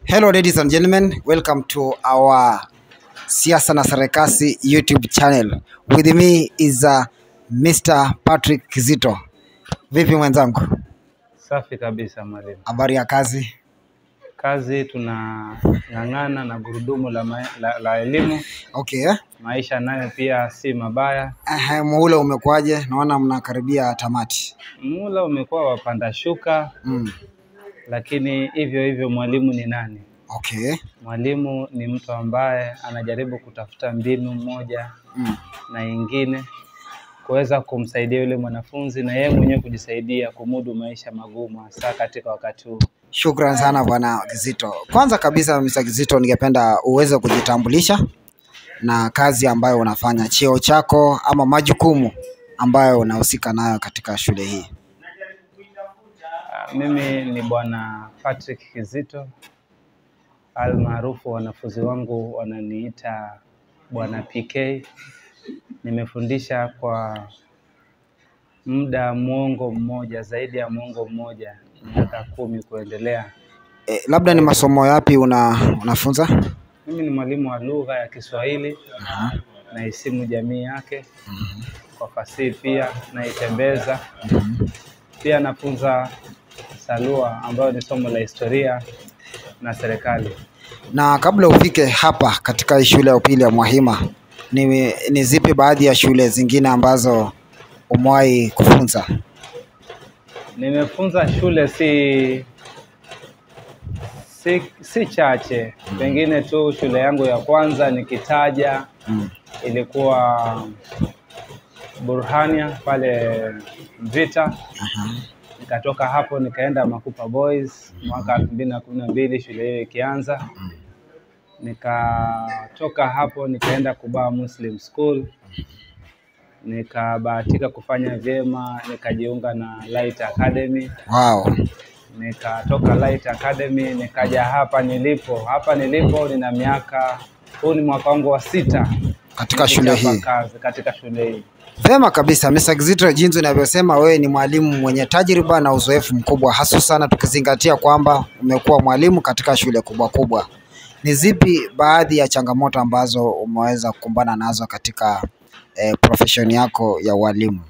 Hello ladies and gentlemen, welcome to our Siasa na Sarakasi YouTube channel. With me is uh, Mr. Patrick Kizito. Vipi mwenzangu? Safi kabisa mwalimu. Habari ya kazi? Kazi tunang'ang'ana na gurudumu la, ma la, la elimu. Okay. eh? Maisha nayo pia si mabaya. Ehe, muhula umekuwaje? Naona mnakaribia tamati. Mula umekuwa wapanda shuka, Mm. lakini hivyo hivyo mwalimu ni nani? Okay. Mwalimu ni mtu ambaye anajaribu kutafuta mbinu moja Mm. na ingine kuweza kumsaidia yule mwanafunzi na yeye mwenyewe kujisaidia kumudu maisha magumu, hasa katika wakati huu. Shukran sana bwana Kizito. Kwanza kabisa Mr. Kizito, ningependa uweze kujitambulisha na kazi ambayo unafanya, cheo chako ama majukumu ambayo unahusika nayo katika shule hii. Ah, Mimi ni bwana Patrick Kizito almaarufu wanafunzi wangu wananiita bwana PK. Nimefundisha kwa muda mwongo mmoja, zaidi ya mwongo mmoja, miaka kumi kuendelea. E, labda ni masomo yapi una, unafunza? Mimi ni mwalimu wa lugha ya Kiswahili Aha. na isimu jamii yake, kwa fasihi pia naitembeza. Pia nafunza salua ambayo ni somo la historia na serikali. Na kabla ufike hapa katika hii shule ya upili ya Mwahima, ni, ni zipi baadhi ya shule zingine ambazo umewahi kufunza? Nimefunza shule si si, si chache, pengine tu shule yangu ya kwanza nikitaja Mm. ilikuwa Burhania pale Mvita. Nikatoka hapo nikaenda Makupa Boys mwaka elfu mbili na kumi na mbili shule hiyo ikianza. Nikatoka hapo nikaenda Kubaa Muslim School, nikabahatika kufanya vyema, nikajiunga na Light Academy Wow. nikatoka Light Academy nikaja hapa nilipo. Hapa nilipo nina miaka, huu ni mwaka wangu wa sita Katika shule nikichapa hii. kazi katika shule hii. Vema kabisa Mr. Kizito, jinsi unavyosema wewe ni mwalimu mwenye tajriba na uzoefu mkubwa, hasa sana tukizingatia kwamba umekuwa mwalimu katika shule kubwa kubwa. Ni zipi baadhi ya changamoto ambazo umeweza kukumbana nazo katika eh, profession yako ya ualimu?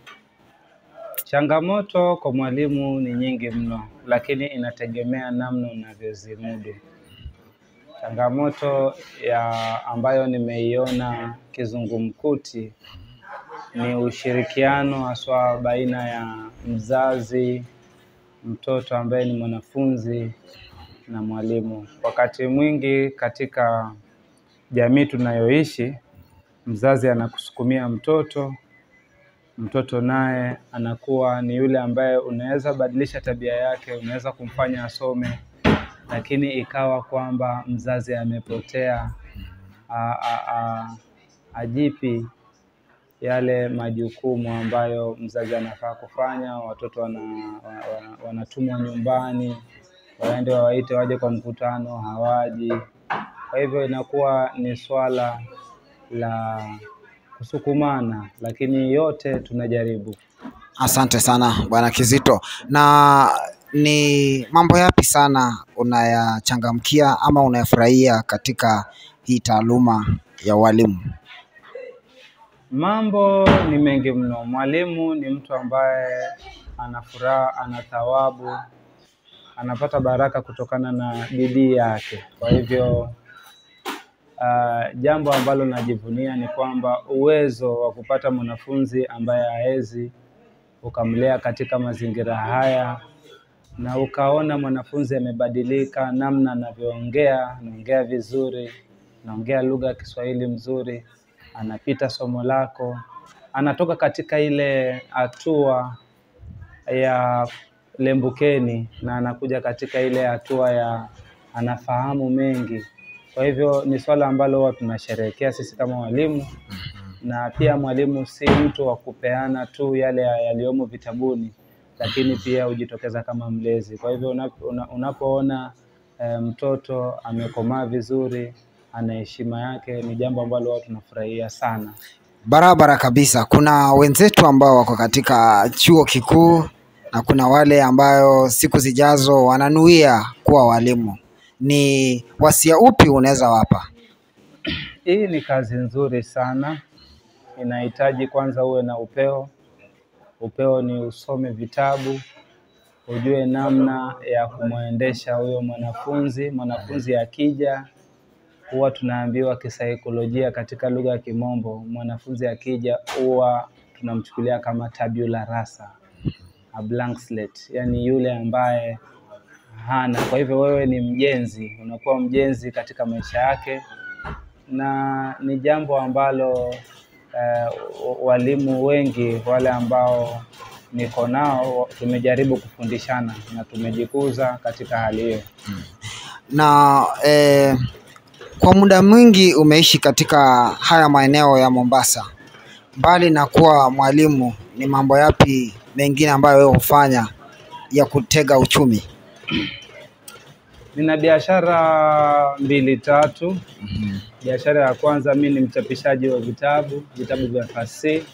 Changamoto kwa mwalimu ni nyingi mno, lakini inategemea namna unavyozimudu. Changamoto ya ambayo nimeiona kizungumkuti ni ushirikiano haswa baina ya mzazi, mtoto ambaye ni mwanafunzi na mwalimu. Wakati mwingi katika jamii tunayoishi, mzazi anakusukumia mtoto, mtoto naye anakuwa ni yule ambaye unaweza badilisha tabia yake, unaweza kumfanya asome, lakini ikawa kwamba mzazi amepotea, a, a, a, ajipi yale majukumu ambayo mzazi anafaa kufanya. Watoto wana, wana, wanatumwa nyumbani, waende wawaite waje kwa mkutano, hawaji. Kwa hivyo inakuwa ni swala la kusukumana, lakini yote tunajaribu. Asante sana bwana Kizito. Na ni mambo yapi sana unayachangamkia ama unayafurahia katika hii taaluma ya ualimu? Mambo ni mengi mno. Mwalimu ni mtu ambaye ana furaha, ana thawabu, anapata baraka kutokana na bidii yake. Kwa hivyo uh, jambo ambalo najivunia ni kwamba uwezo wa kupata mwanafunzi ambaye haezi ukamlea katika mazingira haya na ukaona mwanafunzi amebadilika, namna anavyoongea, anaongea vizuri, anaongea lugha ya Kiswahili mzuri, anapita somo lako, anatoka katika ile hatua ya lembukeni na anakuja katika ile hatua ya anafahamu mengi. Kwa hivyo ni swala ambalo huwa tunasherehekea sisi kama walimu, na pia mwalimu si mtu wa kupeana tu yale yaliyomo vitabuni, lakini pia hujitokeza kama mlezi. Kwa hivyo unapo- una- unapoona eh, mtoto amekomaa vizuri, ana heshima yake, ni jambo ambalo huwa tunafurahia sana. Barabara kabisa. Kuna wenzetu ambao wako katika chuo kikuu na kuna wale ambayo siku zijazo wananuia kuwa walimu. ni wasia upi unaweza wapa? Hii ni kazi nzuri sana, inahitaji kwanza uwe na upeo. Upeo ni usome vitabu, ujue namna ya kumwendesha huyo mwanafunzi. Mwanafunzi akija, huwa tunaambiwa kisaikolojia katika lugha ya Kimombo, mwanafunzi akija huwa tunamchukulia kama tabula rasa, a blank slate, yani yule ambaye hana. Kwa hivyo wewe ni mjenzi, unakuwa mjenzi katika maisha yake, na ni jambo ambalo eh, walimu wengi wale ambao niko nao tumejaribu kufundishana na tumejikuza katika hali hiyo. Na eh, kwa muda mwingi umeishi katika haya maeneo ya Mombasa, mbali na kuwa mwalimu, ni mambo yapi mengine ambayo wewe hufanya ya kutega uchumi? Nina biashara mbili tatu. Biashara ya kwanza, mi ni mchapishaji wa vitabu, vitabu vya fasihi,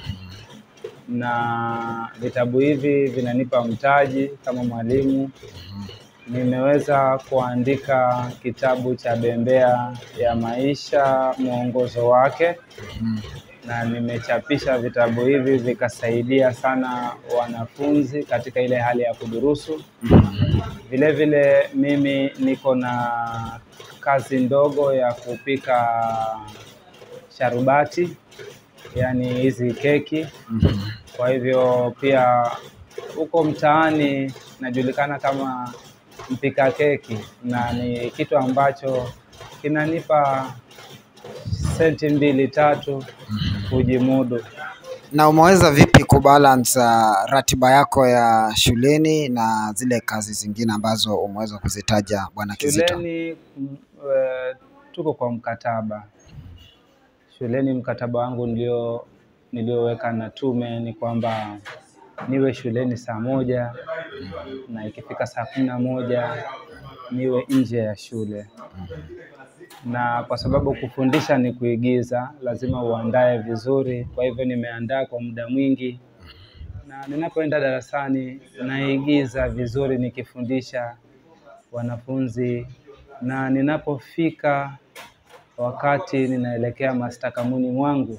na vitabu hivi vinanipa mtaji kama mwalimu. Nimeweza kuandika kitabu cha Bembea ya Maisha, mwongozo wake, na nimechapisha vitabu hivi vikasaidia sana wanafunzi katika ile hali ya kudurusu. Vile vile mimi niko na kazi ndogo ya kupika sharubati, yaani hizi keki. Kwa hivyo pia huko mtaani najulikana kama mpika keki, na ni kitu ambacho kinanipa senti mbili tatu kujimudu. Na umeweza vipi kubalance uh, ratiba yako ya shuleni na zile kazi zingine ambazo umeweza kuzitaja Bwana Kizito? Shuleni mm, eh, tuko kwa mkataba. Shuleni mkataba wangu nilio nilioweka na tume ni kwamba niwe shuleni saa moja na ikifika saa kumi na moja niwe nje ya shule, na kwa sababu kufundisha ni kuigiza, lazima uandae vizuri. Kwa hivyo nimeandaa kwa muda mwingi, na ninapoenda darasani naigiza vizuri nikifundisha wanafunzi, na ninapofika wakati ninaelekea mastakamuni mwangu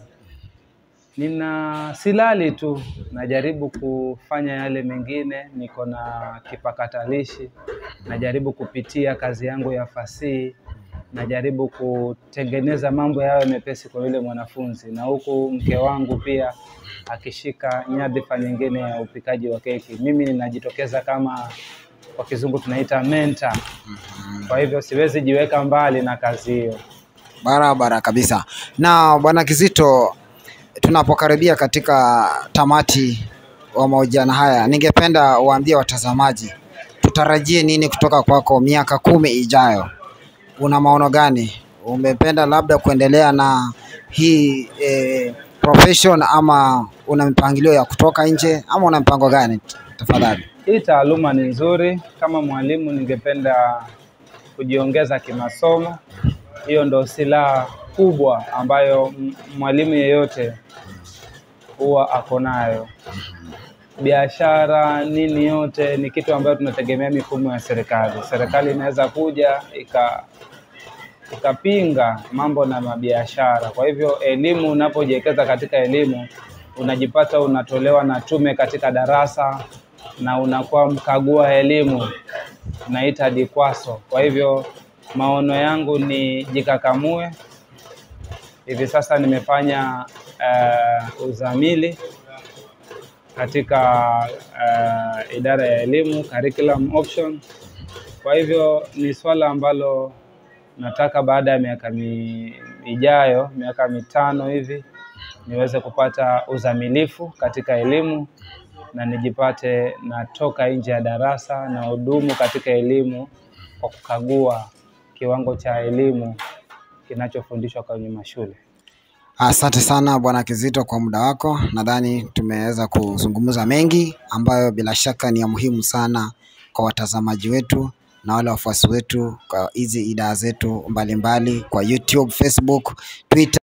nina silali tu, najaribu kufanya yale mengine. Niko na kipakatalishi, najaribu kupitia kazi yangu ya fasihi, najaribu kutengeneza mambo yawe mepesi kwa yule mwanafunzi, na huku mke wangu pia akishika nyadhifa nyingine ya upikaji wa keki. Mimi ninajitokeza kama kwa kizungu tunaita mentor. Kwa hivyo siwezi jiweka mbali na kazi hiyo. Barabara kabisa. Na Bwana Kizito, tunapokaribia katika tamati wa mahojiano haya, ningependa uambie watazamaji tutarajie nini kutoka kwako miaka kumi ijayo. Una maono gani? Umependa labda kuendelea na hii eh, profession ama una mipangilio ya kutoka nje ama una mpango gani? Tafadhali. Hii taaluma ni nzuri. Kama mwalimu, ningependa kujiongeza kimasomo. Hiyo ndo silaha kubwa ambayo m- mwalimu yeyote huwa ako nayo. Biashara nini, yote ni kitu ambayo tunategemea mifumo ya serikali. Serikali inaweza kuja ika ikapinga mambo na mabiashara. Kwa hivyo elimu, unapojiwekeza katika elimu, unajipata unatolewa na tume katika darasa na unakuwa mkagua elimu, tunaita DIKWASO. Kwa hivyo maono yangu ni jikakamue. Hivi sasa nimefanya uh, uzamili katika uh, idara ya elimu curriculum option. Kwa hivyo ni swala ambalo nataka baada ya miaka mi, ijayo miaka mitano hivi niweze kupata uzamilifu katika elimu na nijipate natoka nje ya darasa na hudumu katika elimu kwa kukagua kiwango cha elimu kinachofundishwa kwenye mashule. Asante sana Bwana Kizito kwa muda wako. Nadhani tumeweza kuzungumza mengi ambayo bila shaka ni ya muhimu sana kwa watazamaji wetu na wale wafuasi wetu kwa hizi idhaa zetu mbalimbali kwa YouTube, Facebook, Twitter